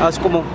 አስቁመው።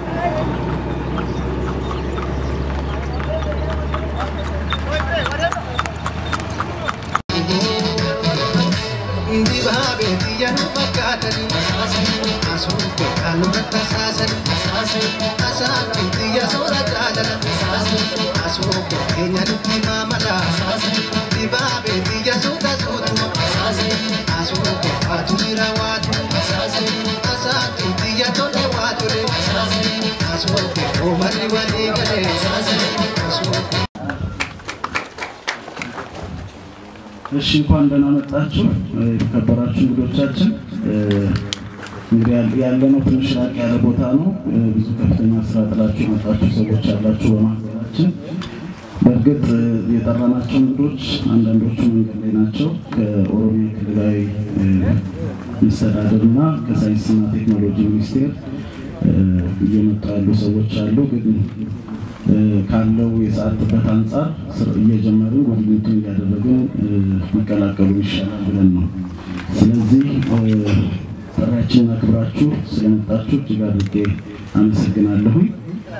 እሺ እንኳን ደህና መጣችሁ የተከበራችሁ እንግዶቻችን። እንግዲህ ያለ- ያለነው ትንሽ ራቅ ያለ ቦታ ነው። ብዙ ከፍተኛ ስራ ጥላችሁ የመጣችሁ ሰዎች ያላችሁ በማህበራችን። በእርግጥ የጠራናቸው እንግዶች አንዳንዶቹ መንገድ ላይ ናቸው። ከኦሮሚያ ክልላዊ መስተዳድርና ከሳይንስና ቴክኖሎጂ ሚኒስቴር እየመጡ ያሉ ሰዎች አሉ ግን ካለው የሰዓት ጥበት አንጻር ስር- እየጀመርን ጉብኝቱን እያደረግን ሊቀላቀሉ ይሻላል ብለን ነው። ስለዚህ ጥሪያችንን አክብራችሁ ስለመጣችሁ እጅግ አድርጌ አመሰግናለሁኝ።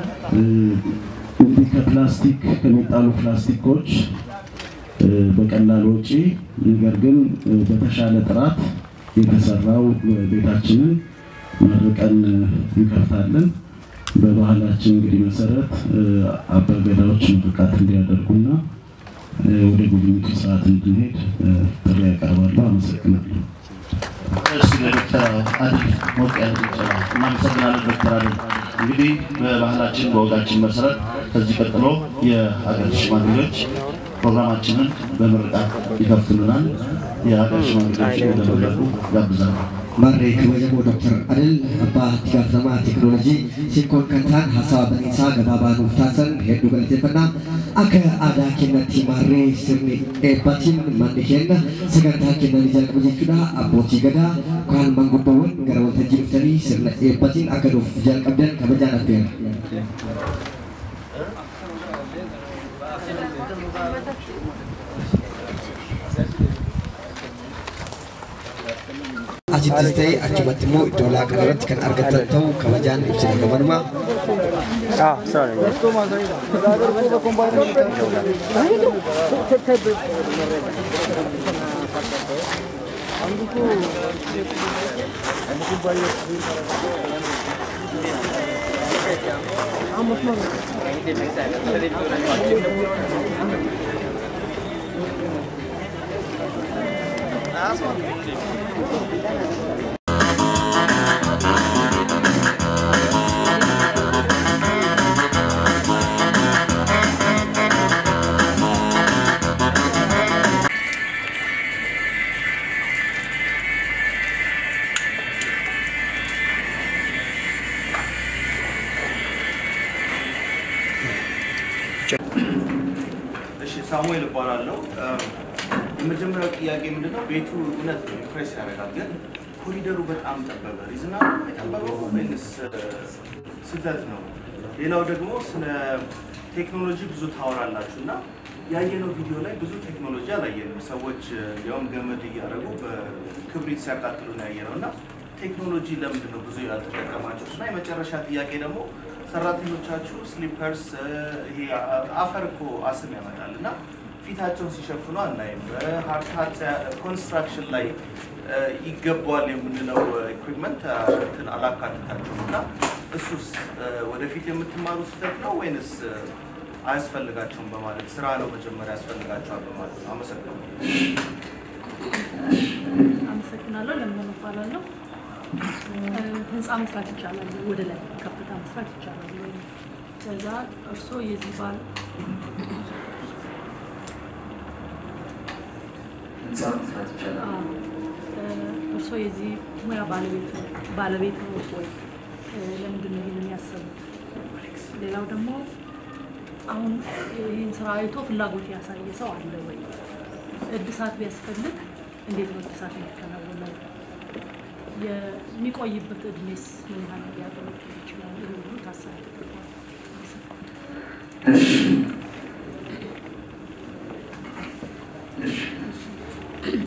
እንዲህ ከፕላስቲክ ከሚጣሉ ፕላስቲኮች በቀላል ወጪ ነገር ግን በተሻለ ጥራት የተሰራው ቤታችንን መርቀን እንከፍታለን። በባህላችን እንግዲህ መሰረት አባገዳዎች ምርቃት እንዲያደርጉና ወደ ጉብኝቱ ስርዓት እንድንሄድ ጥሪ ያቀርባለሁ። አመሰግናለሁ። እሺ ለዶክተር አድል ሞቅ ያለ ጭብጨባ እናመሰግናለን። ዶክተር አድል እንግዲህ በባህላችን በወጋችን መሰረት ከዚህ ቀጥሎ የሀገር ሽማግሌዎች ፕሮግራማችንን በምርቃት ይከፍትሉናል። የሀገር ሽማግሌዎችን ወደ መድረኩ ጋብዛለሁ። Barree kabajamoo Dr. Adil Abbaa itti gaafatamaa teekinooloojii Sinkoon kan ta'an haasawa baniinsaa gabaabaa nuuf taasisan hedduu galateeffannaa akka aadaa keenyatti marree sirni eebbatiin manni keenya sagantaa kennanii jalqabu jechuudha abbootii gadaa kaan manguddoowwan gara waltajjii dhuftanii sirna eebbatiin akka nuuf jalqabdan kabajaan affeera. Asittis ta'ee achumatti immoo iddoo laaqana irratti kan argattan ta'uu kabajaan ibsina gabanumaa. እሺ ሳሙኤል እባላለሁ። የመጀመሪያው ጥያቄ ምንድነው? ቤቱ እውነት ነው ኢምፕሬስ ያደርጋል፣ ግን ኮሪደሩ በጣም ጠበበ። ሪዝና የጠበበው ወይንስ ስህተት ነው? ሌላው ደግሞ ስለ ቴክኖሎጂ ብዙ ታወራላችሁ እና ያየነው ቪዲዮ ላይ ብዙ ቴክኖሎጂ አላየንም። ሰዎች ያውም ገመድ እያደረጉ በክብሪት ሲያቃጥሉ ነው ያየነው እና ቴክኖሎጂ ለምንድን ነው ብዙ ያልተጠቀማችሁት? እና የመጨረሻ ጥያቄ ደግሞ ሰራተኞቻችሁ ስሊፐርስ ይሄ አፈር እኮ አስም ያመጣል እና ፊታቸውን ሲሸፍኑ አናይም። በሀርታት ኮንስትራክሽን ላይ ይገባዋል የምንለው ኢኩዊፕመንት እንትን አላካትታችሁም እና እሱስ ወደፊት የምትማሩ ስህተት ነው ወይንስ አያስፈልጋቸውም በማለት ስራ ነው መጀመሪያ ያስፈልጋቸዋል በማለት ነው? አመሰግናለሁ። አመሰግናለሁ። ለምን እባላለሁ። ህንፃ መስራት ይቻላል፣ ወደ ላይ ከፍታ መስራት ይቻላል ወይ? ከዛ እርስዎ የዚህ ባል አዎ፣ እርስዎ የዚህ ሙያ ባለቤት ባለቤት ነው ወይ? ለምንድን ነው ይህንን ያሰቡት? ሌላው ደግሞ አሁን ይህን ስራ አይቶ ፍላጎት ያሳየ ሰው አለ ወይ? እድሳት ቢያስፈልግ እንዴት ነው እድሳት የሚከናወነው? የሚቆይበት እድሜስ ምን ያህል ሊያገለግል ይችላል? ይህ ሁሉ ታሳቢ ተደርጓል።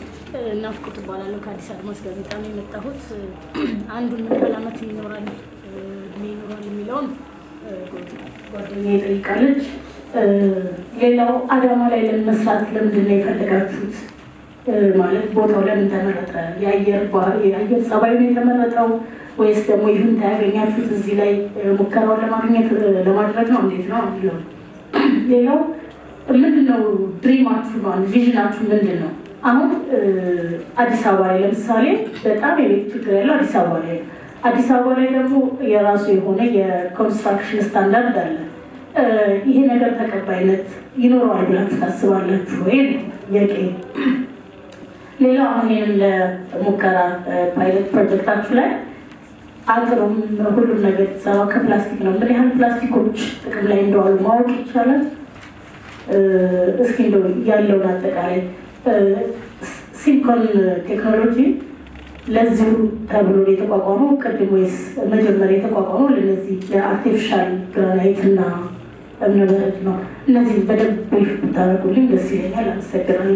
ናፍቆት እባላለሁ ከአዲስ አድማስ ጋዜጣ ነው የመጣሁት። አንዱን ምን ያህል ዓመት ይኖራል እድሜ ይኖራል የሚለውን ጓደኛዬ ጠይቃለች። ሌላው አዳማ ላይ ለመስራት ለምንድን ነው የፈለጋችሁት? ማለት ቦታው ለምን ተመረጠ? የአየር የአየር ጸባይ ነው የተመረጠው ወይስ ደግሞ ይሁን ያገኛችሁት እዚህ ላይ ሙከራውን ለማግኘት ለማድረግ ነው? እንዴት ነው የሚለው ሌላው ምንድን ነው ድሪማችሁ ነው ቪዥናችሁ ምንድን ነው? አሁን አዲስ አበባ ላይ ለምሳሌ በጣም የቤት ችግር ያለው አዲስ አበባ ላይ ነው። አዲስ አበባ ላይ ደግሞ የራሱ የሆነ የኮንስትራክሽን ስታንዳርድ አለ። ይሄ ነገር ተቀባይነት ይኖረዋል ብላችሁ ታስባላችሁ ወይ? ጥያቄ። ሌላው አሁን ይህን ለሙከራ ፓይለት ፕሮጀክታችሁ ላይ አጥሩም ሁሉም ነገር የተሰራው ከፕላስቲክ ነው። ምን ያህል ፕላስቲኮች ጥቅም ላይ እንደዋሉ ማወቅ ይቻላል? እስኪ እንደው ያለውን አጠቃላይ ሲሊኮን ቴክኖሎጂ ለዚሁ ተብሎ የተቋቋመው ቅድም ወይስ መጀመሪያ የተቋቋመው ለነዚህ የአርቲፊሻል ግራናይት እና እብነበረድ ነው? እነዚህ በደንብ ብሪፍ ብታደርጉልኝ ደስ ይለኛል። አመሰግናለሁ።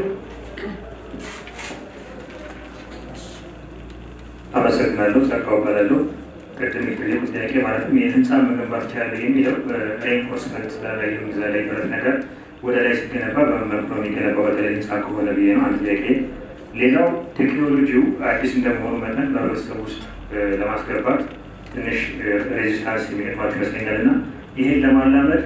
አመሰግናለሁ። ጸጋው እባላለሁ። ቅድም የጠየቁ ጥያቄ ማለትም የህንፃ መገንባት ይችላል የሚለው ሬንፎርስመንት ስላላየ እዛ ላይ ብረት ነገር ወደ ላይ ሲገነባ በምን መልኩ ነው የሚገነባው? በተለይ ህንፃ ከሆነ ብዬ ነው አንድ ጥያቄ። ሌላው ቴክኖሎጂው አዲስ እንደመሆኑ መጠን በህብረተሰብ ውስጥ ለማስገባት ትንሽ ሬዚስታንስ የሚገጥማቸው ይመስለኛል እና ይህን ለማላመድ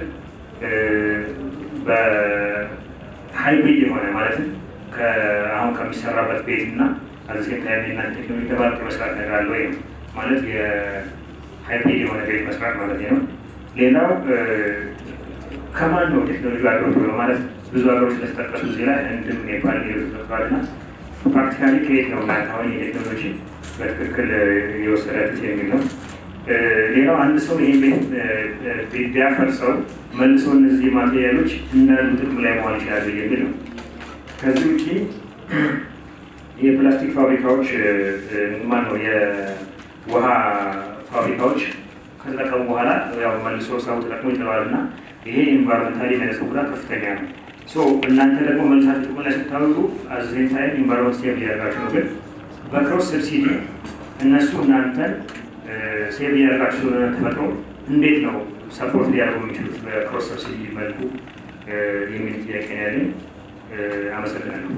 በሃይብሪድ የሆነ ማለትም አሁን ከሚሰራበት ቤት እና አዘሴም ታይም እና ቴክኖሎጂ ተባርቅ መስራት ነገር አለ ወይ ነው ማለት የሃይብሪድ የሆነ ቤት መስራት ማለት ነው። ሌላው ከማን ነው ቴክኖሎጂ አገሮች ብሎ ማለት ብዙ ሀገሮች ስለተጠቀሱ እዚህ ላይ ህንድም ኔፓል ሌሎች ተጠቅሷል እና ፕራክቲካሊ ከየት ነው እናንተ አሁን የቴክኖሎጂ በትክክል የወሰዳችሁት የሚል ነው። ሌላው አንድ ሰው ይህን ቤት ቢያፈርሰው መልሶ እነዚህ ማቴሪያሎች እንዳሉ ጥቅም ላይ መዋል ይችላሉ የሚል ነው። ከዚህ ውጭ የፕላስቲክ ፋብሪካዎች ማን ነው የውሃ ፋብሪካዎች ከተጠቀሙ በኋላ ያው መልሶ ሰው ተጠቅሞ ይጥለዋል እና ይሄ ኢንቫይሮንመንታሊ የሚያደርሰው ጉዳት ከፍተኛ ነው። እናንተ ደግሞ መልሳችሁ ጥቅም ላይ ስታወጡ አዘሴም ታይም ኢንቫይሮንመንት ስቴብል እያደረጋችሁ ነው። ግን በክሮስ ሰብሲዲ እነሱ እናንተን ሴቭ እያደረጋችሁ ስለሆነ ተፈጥሮ እንዴት ነው ሰፖርት ሊያደርጉ የሚችሉት በክሮስ ሰብሲዲ መልኩ የሚል ጥያቄ ነው ያለኝ። አመሰግናለሁ።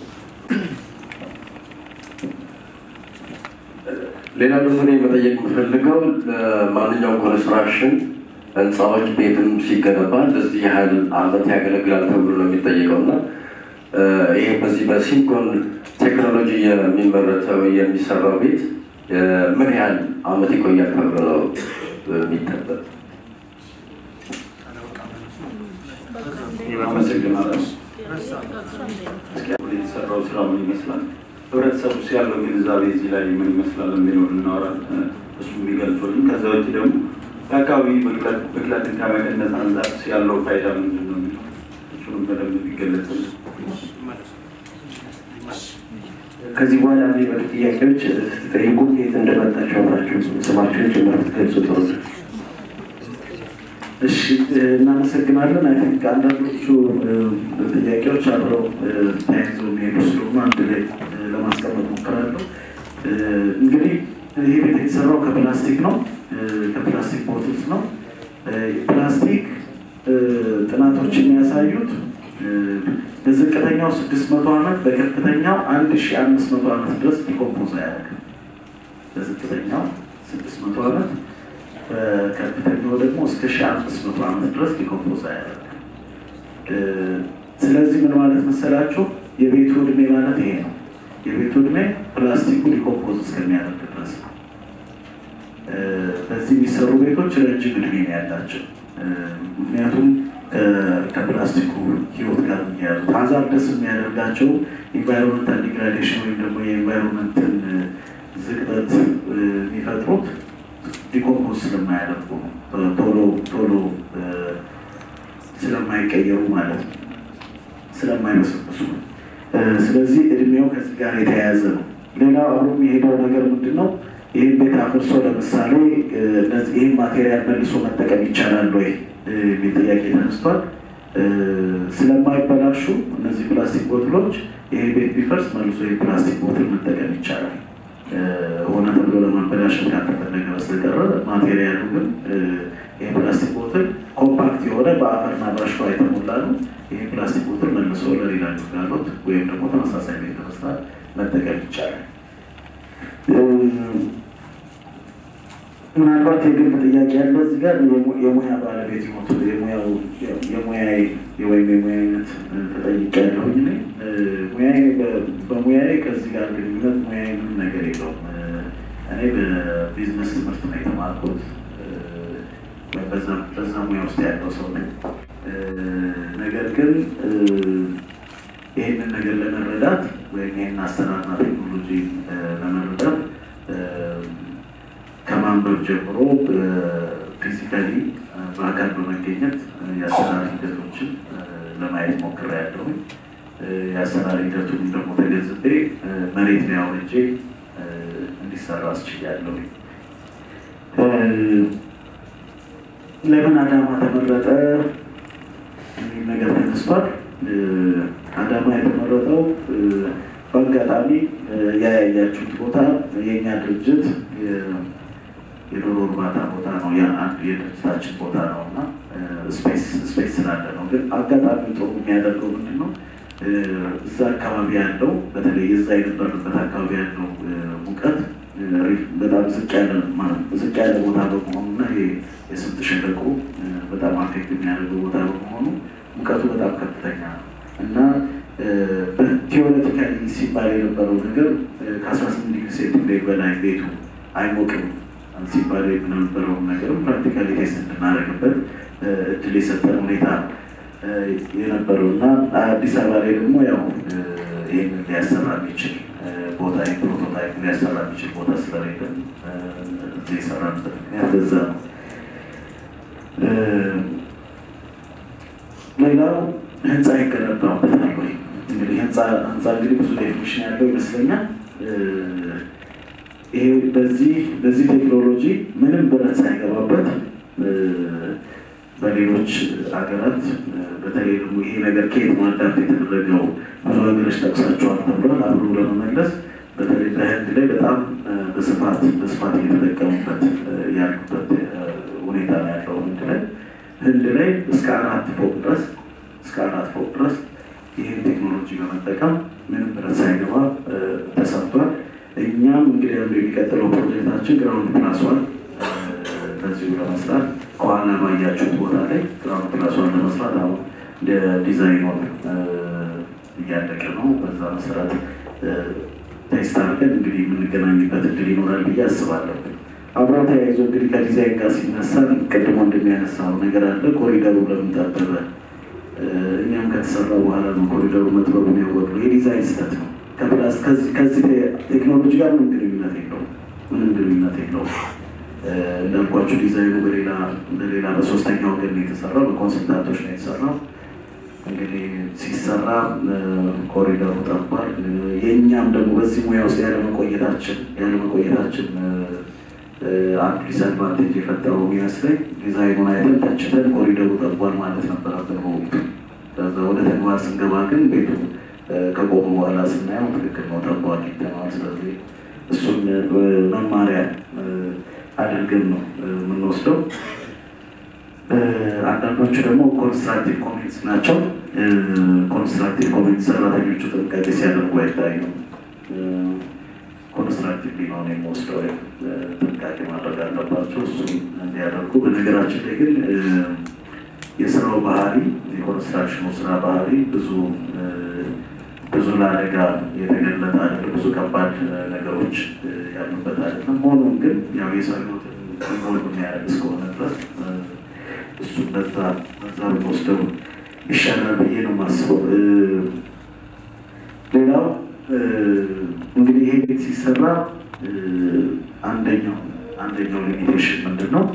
ሌላ ደግሞ እኔ መጠየቅ የምፈልገው ማንኛውም ኮንስትራክሽን ህንፃዎች ቤትም ሲገነባ እንደዚህ ያህል አመት ያገለግላል ተብሎ ነው የሚጠየቀው እና ይሄ በዚህ በሲንኮን ቴክኖሎጂ የሚመረተው የሚሰራው ቤት ምን ያህል አመት ይቆያል ተብሎ ነው የሚጠበቅ? አመሰግናለሁ። የተሰራው ስራ ምን ይመስላል? ህብረተሰቡ ውስጥ ያለው ግንዛቤ እዚህ ላይ ምን ይመስላል የሚለውን እናወራለን። እሱ የሚገልጹልን። ከዛ ውጭ ደግሞ የአካባቢ ብክለትን ከመቀነስ አንጻር ያለው ፋይዳ ምንድን ነው የሚለው እሱንም በደንብ ቢገለጽልን። ከዚህ በኋላ የሚመጡ ጥያቄዎች ስትጠይቁ የት እንደመጣችሁ አብራችሁ ስማችሁን ጭምር ብትገልጹ ጥሩ ነው። እሺ እናመሰግናለን። አይ ቲንክ አንዳንዶቹ ጥያቄዎች አብረው ተያይዘው የሚሄዱ ስለሆኑ አንድ ላይ ለማስቀመጥ ሞክራለሁ። እንግዲህ ይህ ቤት የተሰራው ከፕላስቲክ ነው፣ ከፕላስቲክ ቦትልስ ነው። ፕላስቲክ ጥናቶች የሚያሳዩት በዝቅተኛው ስድስት መቶ ዓመት በከፍተኛው አንድ ሺ አምስት መቶ ዓመት ድረስ ዲኮምፖዝ አያደርግም። በዝቅተኛው ስድስት መቶ ዓመት በከፍተኛው ደግሞ እስከ ሺ አምስት መቶ ዓመት ድረስ ዲኮምፖዝ አያደርግም። ስለዚህ ምን ማለት መሰላችሁ? የቤቱ እድሜ ማለት ይሄ ነው። የቤቱ እድሜ ፕላስቲኩ ዲኮምፖዝ እስከሚያደርግ ድረስ ነው። በዚህ የሚሰሩ ቤቶች ረጅም እድሜ ነው ያላቸው። ምክንያቱም ከፕላስቲኩ ህይወት ጋር የሚያያዙት ሀዛርደስ የሚያደርጋቸው ኢንቫይሮንመንታል ዲግራዴሽን ወይም ደግሞ የኢንቫይሮንመንትን ዝቅጠት የሚፈጥሩት ዲኮምፖዝ ስለማያደርጉ ነው። ቶሎ ቶሎ ስለማይቀየሩ ማለት ነው፣ ስለማይበሰብሱ። ስለዚህ እድሜው ከዚህ ጋር የተያያዘ ነው። ሌላው አብሮ የሚሄደው ነገር ምንድን ነው? ይህን ቤት አፍርሶ ለምሳሌ ይህን ማቴሪያል መልሶ መጠቀም ይቻላል ወይ የሚል ጥያቄ ተነስቷል። ስለማይበላሹ እነዚህ ፕላስቲክ ቦትሎች ይሄ ቤት ቢፈርስ መልሶ የፕላስቲክ ቦትል መጠቀም ይቻላል። ሆነ ተብሎ ለማበላሸት ካልተፈለገ በስተቀረ ማቴሪያሉ ግን ይህ ፕላስቲክ ቦትል ኮምፓክት የሆነ በአፈርና በአሸዋ የተሞላ ነው። ይህ ፕላስቲክ ቦትል መልሶ ለሌላ ግልጋሎት ወይም ደግሞ ተመሳሳይ ቤት ለመስራት መጠቀም ይቻላል። ምናልባት የግል ጥያቄ ያለ እዚህ ጋር የሙያ ባለቤት ሞቱ የሙያው የሙያዬ ወይም የሙያ አይነት ተጠይቄያለሁኝ። እኔ ሙያዬ በሙያዬ ከዚህ ጋር ግንኙነት ሙያዬ ምንም ነገር የለውም። እኔ በቢዝነስ ትምህርት ነው የተማርኩት። በዛ ሙያ ውስጥ ያለው ሰው ነኝ። ነገር ግን ይህንን ነገር ለመረዳት ወይም ይህን አሰራርና ቴክኖሎጂ ለመረዳት ከማንበብ ጀምሮ ፊዚካሊ በአካል በመገኘት የአሰራር ሂደቶችን ለማየት ሞክሬያለሁ። የአሰራር ሂደቱን ደግሞ ተገንዝቤ መሬት ላይ አውርጄ እንዲሰራ አስችያለሁ። ለምን አዳማ ተመረጠ የሚል ነገር ተነስቷል። አዳማ የተመረጠው በአጋጣሚ ያያያችሁት ቦታ የእኛ ድርጅት የዶሮ እርባታ ቦታ ነው። አንድ የድርጅታችን ቦታ ነው እና ስፔስ ስላለ ነው። ግን አጋጣሚ ጥሩ የሚያደርገው ምንድን ነው? እዛ አካባቢ ያለው በተለይ የዛ የነበርንበት አካባቢ ያለው ሙቀት በጣም ዝቅ ያለ ዝቅ ያለ ቦታ በመሆኑ እና የስምጥ ሸለቆ በጣም አፌክት የሚያደርገው ቦታ በመሆኑ ሙቀቱ በጣም ከፍተኛ ነው እና በቲዎሬቲካሊ ሲባል የነበረው ነገር ከአስራ ስምንት ዲግሪ ሴንቲግሬድ በላይ ቤቱ አይሞቅም ሲባል የነበረውን ነገርም ፕራክቲካሊ ቴስት እንድናደርግበት እድል የሰጠን ሁኔታ የነበረው እና አዲስ አበባ ላይ ደግሞ ያው ይህንን ሊያሰራ የሚችል ቦታ ፕሮቶታይፕ ሊያሰራ የሚችል ቦታ ስለሌለን እዚህ የሰራንበት ምክንያት በዛ ነው። ሌላው ህንፃ ይገነባበታል ወይ? እንግዲህ ህንፃ ህንፃ እንግዲህ ብዙ ዴፊኒሽን ያለው ይመስለኛል። ይሄ በዚህ በዚህ ቴክኖሎጂ ምንም ብረት ሳይገባበት በሌሎች ሀገራት በተለይ ደግሞ ይሄ ነገር ከየት ነው አዳፕት የተደረገው ብዙ ሀገሮች ጠቅሳቸዋል ተብሏል። አብሮ ለመመለስ በተለይ በህንድ ላይ በጣም በስፋት በስፋት እየተጠቀሙበት ያሉበት ሁኔታ ነው ያለው። ህንድ ላይ ህንድ ላይ እስከ አራት ፎቅ ድረስ እስከ አራት ፎቅ ድረስ ይህን ቴክኖሎጂ በመጠቀም ምንም ብረት ሳይገባ ተሰርቷል። እኛም እንግዲህ አንዱ የሚቀጥለው ፕሮጀክታችን ግራውንድ ፕላስ ዋን በዚሁ ለመስራት ከኋላ ባያችሁት ቦታ ላይ ግራውንድ ፕላስ ዋን ለመስራት አሁን ዲዛይኑን እያለቀ ነው። በዛ መሰረት ቴስት አድርገን እንግዲህ የምንገናኝበት እድል ይኖራል ብዬ አስባለሁ። አብሮ ተያይዞ እንግዲህ ከዲዛይን ጋር ሲነሳ ቅድሞ እንደሚያነሳው ነገር አለ። ኮሪደሩ ለምን ጠበበ? እኛም ከተሰራ በኋላ ነው ኮሪደሩ መጥበቡን ያወቅነው። የዲዛይን ስህተት ነው። ከፕላስ ከዚህ ቴክኖሎጂ ጋር ምንም ግንኙነት የለውም። ምንም ግንኙነት የለውም። እንዳልኳቸው ዲዛይኑ በሌላ በሌላ በሶስተኛ ወገን ነው የተሰራው፣ በኮንሰልታንቶች ነው የተሰራው። እንግዲህ ሲሰራ ኮሪደሩ ጠቧል። የእኛም ደግሞ በዚህ ሙያ ውስጥ ያለመቆየታችን ያለመቆየታችን አንዱ ዲስአድቫንቴጅ የፈጠረው የሚመስለኝ ዲዛይኑን አይተን ተችተን ኮሪደሩ ጠቧል ማለት ነበረብን በወቅቱ። ከዛ ወደ ተግባር ስንገባ ግን ቤቱ ከቆሙ በኋላ ስናየው ትክክል ነው ጠቧል ይተናል። ስለዚህ እሱን መማሪያ አድርገን ነው የምንወስደው። አንዳንዶቹ ደግሞ ኮንስትራክቲቭ ኮሚኒቲስ ናቸው። ኮንስትራክቲቭ ኮሚኒቲ ሰራተኞቹ ጥንቃቄ ሲያደርጉ አይታዩም። ኮንስትራክቲቭ ሊሆን የሚወስደው ጥንቃቄ ማድረግ አለባቸው። እሱም እንዲያደርጉ። በነገራችን ላይ ግን የስራው ባህሪ የኮንስትራክሽኑ ስራ ባህሪ ብዙ ብዙ ለአደጋ የተገለጠ አይደለም። ብዙ ከባድ ነገሮች ያሉበት አይደለም። ሆኖም ግን ያው የሰው ሕይወትን ኢንቮልቭ የሚያደርግ እስከሆነ ድረስ እሱ በዛ በዛ ብንወስደው ይሻላል ብዬ ነው የማስበው። ሌላው እንግዲህ ይሄ ቤት ሲሰራ አንደኛው አንደኛው ሊሚቴሽን ምንድን ነው?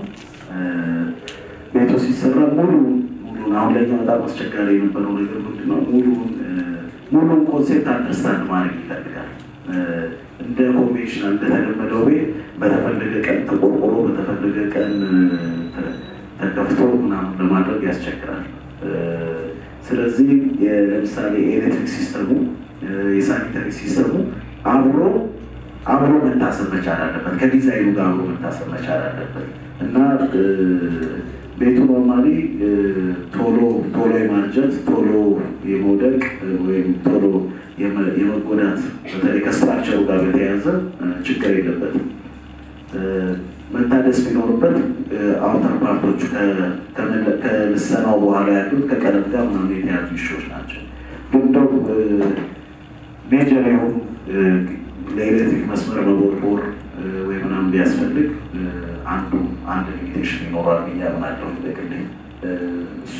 ቤቱ ሲሰራ ሙሉ ሙሉን አሁን ለኛ በጣም አስቸጋሪ የነበረው ነገር ምንድን ነው? ሙሉን ሙሉን ኮንሴፕት አንደርስታንድ ማድረግ ይፈልጋል። እንደ ኮንቬንሽናል እንደተለመደው ቤት በተፈለገ ቀን ተቆርቆሮ በተፈለገ ቀን ተከፍቶ ምናምን ለማድረግ ያስቸግራል። ስለዚህ ለምሳሌ የኤሌክትሪክ ሲስተሙ የሳኒታሪ ሲስተሙ አብሮ አብሮ መታሰብ መቻል አለበት። ከዲዛይኑ ጋር አብሮ መታሰብ መቻል አለበት እና እ፣ ቤቱ ኖርማሊ ቶሎ ቶሎ የማርጀት ቶሎ የመውደቅ እ፣ ወይም ቶሎ የመ- የመጎዳት በተለይ ከስትራክቸሩ ጋር በተያያዘ እ፣ ችግር የለበትም። እ፣ መታደስ ቢኖርበት አውተር ፓርቶቹ ከ- ከመለ- ከልሰናው በኋላ ያሉት ከቀለም ጋር ምናምን የተያዙ ኢሹዎች ናቸው። ግን እንደው ሜጀር የሆኑ እ፣ ለኤሌክትሪክ መስመር መቦርቦር እ፣ ወይ ምናምን ቢያስፈልግ እ፣ አንዱ አንድ ሊሚቴሽን ይኖራል ብዬ አምናለሁ። በግሌ እ፣ እሱ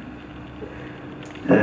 እ፣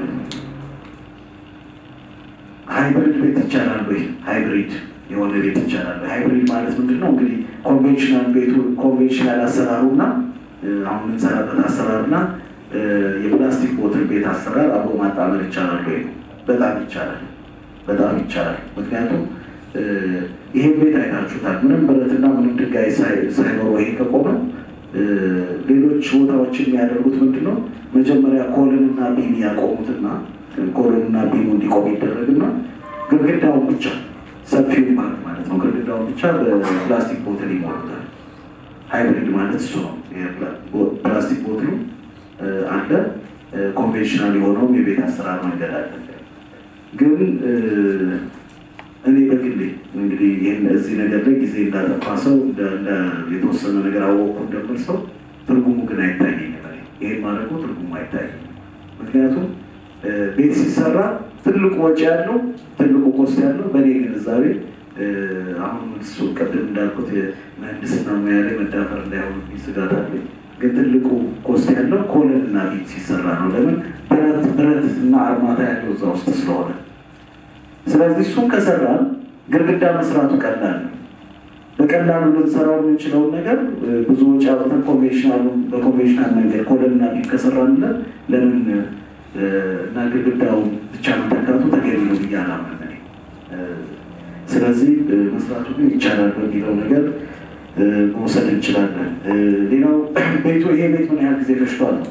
ሃይብሪድ ቤት ይቻላል ወይ? ሃይብሪድ የሆነ ቤት ይቻላል ወይ? ሃይብሪድ ማለት ምንድን ነው? እንግዲህ ኮንቬንሽናል ቤቱ ኮንቬንሽናል አሰራሩና እ፣ አሁን የምንሰራበት አሰራርና እ፣ የፕላስቲክ ቦትል ቤት አሰራር አብሮ ማጣመር ይቻላል ወይ? በጣም ይቻላል፣ በጣም ይቻላል። ምክንያቱም እ፣ ይሄን ቤት አይታችሁታል። ምንም ብረትና ምንም ድንጋይ ሳይ- ሳይኖረው ይሄ ከቆመ እ፣ ሌሎች ቦታዎች የሚያደርጉት ምንድን ነው? መጀመሪያ ኮልንና ቢም ያቆሙትና ኮሎንና ቢሙ እንዲቆም ይደረግና ግድግዳውን ብቻ ሰፊውን ማለት ማለት ነው ግድግዳውን ብቻ በፕላስቲክ ቦትል ይሞሉታል። ሃይብሪድ ማለት እሱ ነው። የፕላ- ቦ- ፕላስቲክ ቦትሉ እ፣ አለ፣ እ፣ ኮንቬንሽናል የሆነውም የቤት አሰራር መንገድ አለ። ግን እ፣ እኔ በግሌ እንግዲህ ይህን እዚህ ነገር ላይ ጊዜ እንዳጠፋ ሰው እንደ- እንደ የተወሰነ ነገር አወቁ እንደምል ሰው ትርጉሙ ግን አይታየኝም። እኔ ይህን ማድረጉ ትርጉሙ አይታየኝም። ምክንያቱም እ፣ ቤት ሲሰራ ትልቁ ወጪ ያለው ትልቁ ኮስት ያለው በእኔ ግንዛቤ እ፣ አሁን እሱ ቀደም እንዳልኩት የምህንድስና ሙያ ላይ መዳፈር እንዳይሆንብኝ ስጋት አለኝ። ግን ትልቁ ኮስት ያለው ኮለን እና ቤት ሲሰራ ነው። ለምን ብረት ብረት እና አርማታ ያለው እዛ ውስጥ ስለሆነ ስለዚህ እሱን ከሰራን ግድግዳ መስራቱ ቀላል ነው። በቀላሉ ልንሰራው የምንችለውን ነገር እ፣ ብዙ ወጪ አውጥተን ኮንቬንሽናሉ በኮንቬንሽናል መንገድ ኮለንና ቢም ከሰራንለት ለምን እ፣ እና ግድግዳውን ብቻ መተካቱ ተገቢ ነው ብዬ አላምንም እኔ። እ፣ ስለዚህ እ፣ መስራቱ ግን ይቻላል በሚለው ነገር እ፣ መውሰድ እንችላለን። እ፣ ሌላው ቤቱ ይሄ ቤት ምን ያህል ጊዜ ፈጅቷል ነው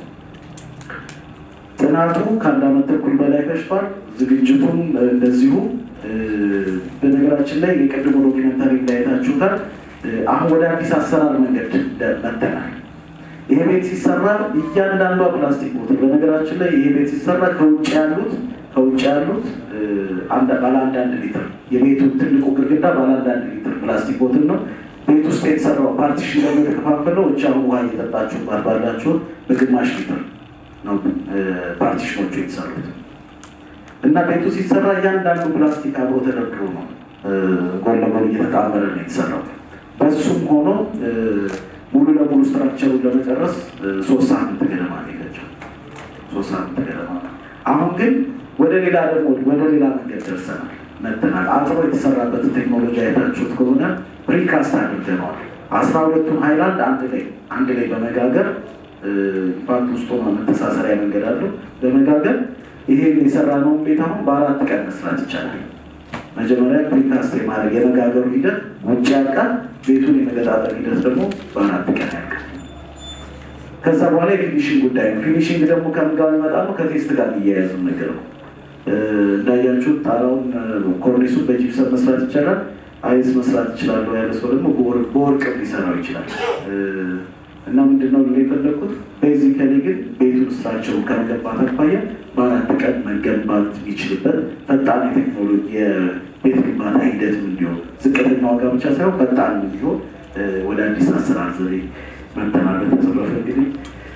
ጥናቱ ከአንድ ዓመት ተኩል በላይ ፈጅቷል። ዝግጅቱም እ፣ እንደዚሁ እ፣ በነገራችን ላይ የቅድሞ ዶኪመንታሪ እንዳይታችሁታል። እ፣ አሁን ወደ አዲስ አሰራር መንገድ ደ- መጥተናል። ይሄ ቤት ሲሰራ እያንዳንዷ ፕላስቲክ ቦትል በነገራችን ላይ ይሄ ቤት ሲሰራ ከውጭ ያሉት ከውጭ ያሉት እ፣ አንድ- ባለ አንዳንድ ሊትር የቤቱ ትልቁ ግድግዳ ባለ አንዳንድ ሊትር ፕላስቲክ ቦትል ነው። ቤት ውስጥ የተሰራው ፓርቲሽን ደግሞ የተከፋፈለው እቻ ውሃ እየጠጣችሁ ባላችሁ በግማሽ ሊትር ነው እ፣ ፓርቲሽኖቹ የተሰሩት እና ቤቱ ሲሰራ እያንዳንዱ ፕላስቲክ አብሮ ተደርድሮ ነው እ፣ ጎን ለጎን እየተጣመረ ነው የተሰራው። በሱም ሆኖ እ፣ ሙሉ ለሙሉ ስትራክቸሩን ለመጨረስ እ፣ ሶስት ሳምንት ገደማ ነው የፈጀው። ሶስት ሳምንት ገደማ ነው። አሁን ግን ወደ ሌላ ደግሞ ወደ ሌላ መንገድ ደርሰናል መጥተናል። አጥሮ የተሰራበትን ቴክኖሎጂ አይታችሁት ከሆነ ፕሪካስት አድርገነዋል። አስራ ሁለቱን ሃይላንድ አንድ ላይ አንድ ላይ በመጋገር ኢንፋክት ውስጡ መተሳሰሪያ መንገድ አለው በመጋገር ይሄን የሰራነውን ቤት አሁን በአራት ቀን መስራት ይቻላል። መጀመሪያ ፕሪካስት የማድረግ የመጋገሩ ሂደት ውጭ ያልቃል። ቤቱን የመገጣጠር ሂደት ደግሞ በአራት ቀን ያልቃል። ከዛ በኋላ የፊኒሽንግ ጉዳይ ነው። ፊኒሽንግ ደግሞ ከምን ጋር የሚመጣ ነው? ከቴስት ጋር የሚያያዙ ነገር ነው። እ፣ እንዳያችሁት ጣራውን ኮርኒሱን በጂፕሰም መስራት ይቻላል። አይስ መስራት ይችላለሁ ያለ ሰው ደግሞ በወርቅ በወርቅም ሊሰራው ይችላል። እ፣ እና ምንድነው ልል የፈለግኩት ቤዚካሊ ግን ቤቱን ስትራክቸሩን ከመገንባት አኳያ በአራት ቀን መገንባት የሚችልበት ፈጣን የቴክኖሎጂ የቤት ግንባታ ሂደትም እንዲሆን ዝቅተኛ ዋጋ ብቻ ሳይሆን ፈጣን እንዲሆን እ፣ ወደ አዲስ አሰራር ዘዴ መተናል። በተረፈ እንግዲህ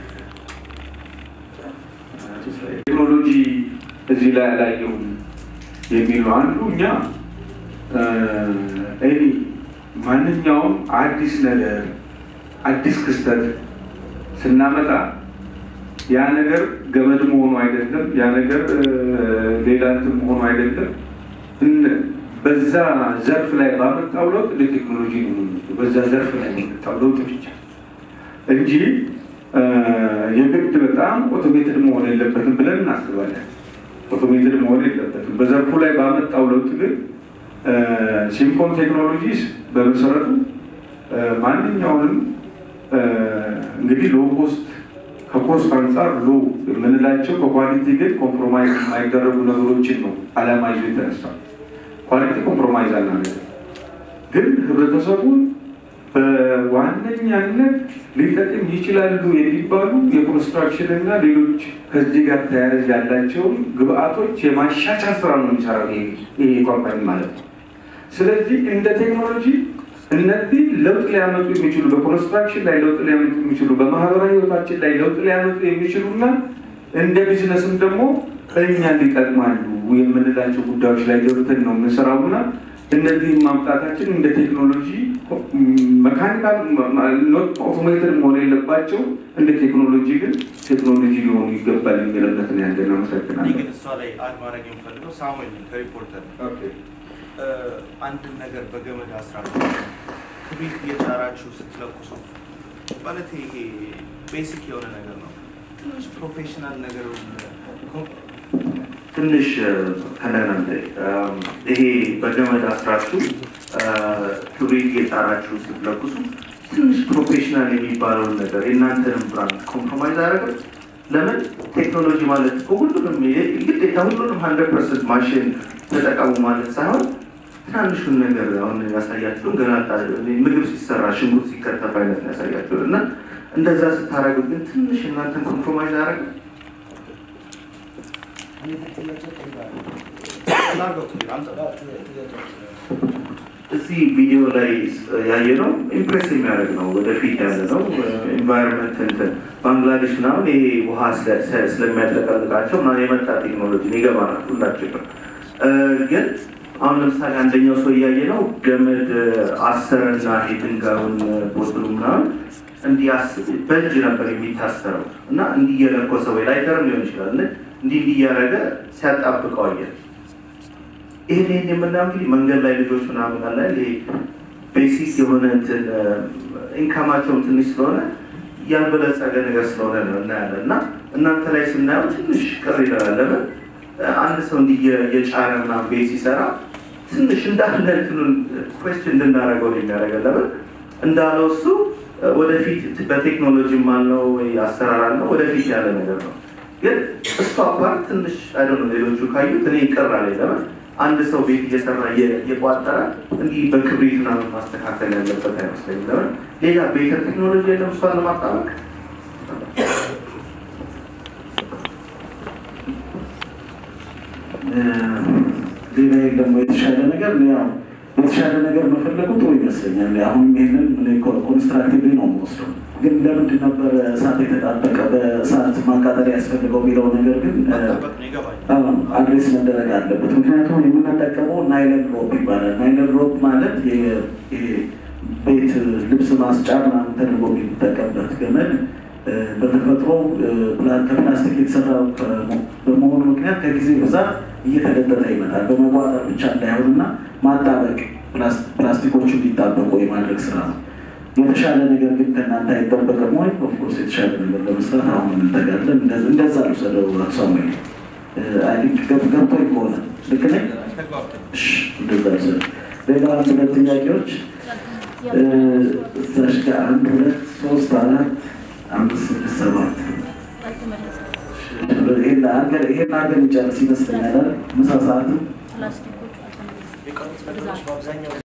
ቴክኖሎጂ እዚህ ላይ አላየሁም የሚል ነው። አንዱ እኛ እኔ ማንኛውም አዲስ ነገር አዲስ ክስተት ስናመጣ ያ ነገር ገመድ መሆኑ አይደለም፣ ያ ነገር እ፣ ሌላ እንትን መሆኑ አይደለም። እን- በዛ ዘርፍ ላይ ባመጣው ለውጥ ለቴክኖሎጂ ነው የምንወስደው። በዛ ዘርፍ ላይ የመጣው ለውጥ ብቻ እንጂ እ፣ የግድ በጣም ኦቶሜትድ መሆን የለበትም ብለን እናስባለን። ኦቶሜትድ መሆን የለበትም። በዘርፉ ላይ ባመጣው ለውጥ ግን እ፣ ሲምኮን ቴክኖሎጂስ በመሰረቱ እ፣ ማንኛውንም እ፣ እንግዲህ ሎ ኮስት ከኮስት አንጻር ሎ የምንላቸው በኳሊቲ ግን ኮምፕሮማይዝ የማይደረጉ ነገሮችን ነው አላማ ይዞ የተነሳው። ኳሊቲ ኮምፕሮማይዝ አናደርግም። ግን ህብረተሰቡን በዋነኛነት ሊጠቅም ይችላሉ የሚባሉ የኮንስትራክሽን እና ሌሎች ከዚህ ጋር ተያያዥ ያላቸውን ግብአቶች የማሻሻል ስራ ነው የሚሰራው ይሄ ኮምፓኒ ማለት ነው። ስለዚህ እንደ ቴክኖሎጂ እነዚህ ለውጥ ሊያመጡ የሚችሉ በኮንስትራክሽን ላይ ለውጥ ሊያመጡ የሚችሉ በማህበራዊ ህይወታችን ላይ ለውጥ ሊያመጡ የሚችሉና እንደ ቢዝነስም ደግሞ እኛን ሊጠቅማሉ የምንላቸው ጉዳዮች ላይ ገብተን ነው የምንሰራውና እነዚህም ማምጣታችን እንደ ቴክኖሎጂ መካኒካል ኦቶሜትድ መሆን የለባቸው እንደ ቴክኖሎጂ ግን ቴክኖሎጂ ሊሆኑ ይገባል የሚል እምነት ነው ያለን። እኔ አመሰግናለሁ። ግን እሷ ላይ አድ ማድረግ የምፈልገው ሳሙኤል ነኝ ከሪፖርተር አንድን ነገር በገመድ አስራችሁ ክብሪት እየጫራችሁ ስትለኩሱ ማለት ይሄ ቤሲክ የሆነ ነገር ነው። ትንሽ ፕሮፌሽናል ነገር ትንሽ ከነናንተ ይሄ በገመድ አስራችሁ ክብሪት እየጫራችሁ ስትለኩሱ ትንሽ ፕሮፌሽናል የሚባለውን ነገር የእናንተንም ብራንድ ኮምፕሮማይዝ አያደርግም። ለምን ቴክኖሎጂ ማለት እኮ ሁሉንም ግዴታ ሁሉንም ሀንድረድ ፐርሰንት ማሽን ተጠቀሙ ማለት ሳይሆን ትናንሹን ነገር አሁን ያሳያችሁን ገና ምግብ ሲሰራ ሽንኩርት ሲከተፍ አይነት ነው ያሳያችሁን እና እንደዛ ስታደርጉ ግን ትንሽ እናንተን ኮምፕሮማይዝ አያደርግም። እዚህ ቪዲዮ ላይ ያየ ነው ኢምፕሬስ የሚያደርግ ነው። ወደፊት ያለ ነው ኤንቫይሮንመንት እንትን ባንግላዴሽ ምናምን ይሄ ውሃ ስለ- ስለሚያጠቀልቃቸው ምናምን የመጣ ቴክኖሎጂ ይገባናል ሁላችንም። ግን አሁን ለምሳሌ አንደኛው ሰው እያየ ነው ገመድ አሰረና ይሄ ድንጋዩን ቦትሉ ምናምን እንዲህ አስ- በእጅ ነበር የሚታሰረው እና እንዲህ እየለኮሰ ወይ ላይተርም ሊሆን ይችላል እንዲህ እንዲህ እያደረገ ሲያጣብቀው አየን። ይህን ይህን የምናየው እንግዲህ መንገድ ላይ ልጆች ምናምን አለ ይሄ ቤሲክ የሆነ እንትን ኢንካማቸውም ትንሽ ስለሆነ ያልበለጸገ ነገር ስለሆነ ነው እናያለን እና እናንተ ላይ ስናየው ትንሽ ቅር ይላል። ለምን አንድ ሰው እንዲህ እየ- እየጫረ ምናምን ቤት ሲሰራ ትንሽ እንዳለ እንትኑን ኮስችን እንድናደርገው ነው የሚያደርገን። ለምን እንዳለው እሱ ወደፊት በቴክኖሎጂም አልነው ወይ አሰራር አልነው ወደፊት ያለ ነገር ነው። ግን እሱ አፓርት ትንሽ አይደ ሌሎቹ ካዩት እኔ ቅር አለኝ። ለምን አንድ ሰው ቤት እየሰራ እየ- እየቋጠረ እንዲህ በክብሪት ምናምን ማስተካከል ያለበት አይመስለኝም። ለምን ሌላ ቤተር ቴክኖሎጂ የለም እሷን ለማጣበቅ ሌላ ደግሞ የተሻለ ነገር ያው የተሻለ ነገር መፈለጉ ጥሩ ይመስለኛል። አሁን ይህንን ኮንስትራክቲቭ ነው የምወስደው። ግን ለምንድን ነበር እሳት የተጣበቀ በእሳት ማቃጠል ያስፈልገው የሚለው ነገር ግን አድሬስ መደረግ አለበት። ምክንያቱም የምንጠቀመው ናይለን ሮፕ ይባላል። ናይለን ሮፕ ማለት የ- ይሄ ቤት ልብስ ማስጫ ምናምን ተደርጎ የሚጠቀምበት ገመድ እ፣ በተፈጥሮ እ፣ ፕላ- ከፕላስቲክ የተሰራ ከመ- በመሆኑ ምክንያት ከጊዜ ብዛት እየተገጠጠ ይመጣል። በመዋጠር ብቻ እንዳይሆንና ማጣበቅ ፕላስ- ፕላስቲኮቹ እንዲጣበቁ የማድረግ ስራ ነው። የተሻለ ነገር ግን ከእናንተ አይጠበቅም ወይ? ኦፍኮርስ የተሻለ ነገር ለመስራት አሁን እንተጋለን። እንደዚ- እንደዛ ልውሰደው ሳሙኤል። አይ ቲንክ ገብ- ገብቶኝ ከሆነ ልክ ነኝ? እሺ፣ እንደዛ ልውሰደው። ሌላ አንድ ሁለት ጥያቄዎች እ፣ እዛሽ ጋር አንድ ሁለት ሶስት አራት አምስት ስድስት ሰባት ይሄን አድርገን ይሄን አድርገን እንጨርስ ይመስለኛል። አይደል? ምሳ ሰዓትም ፕላስቲኮቹ አልተመለሱም።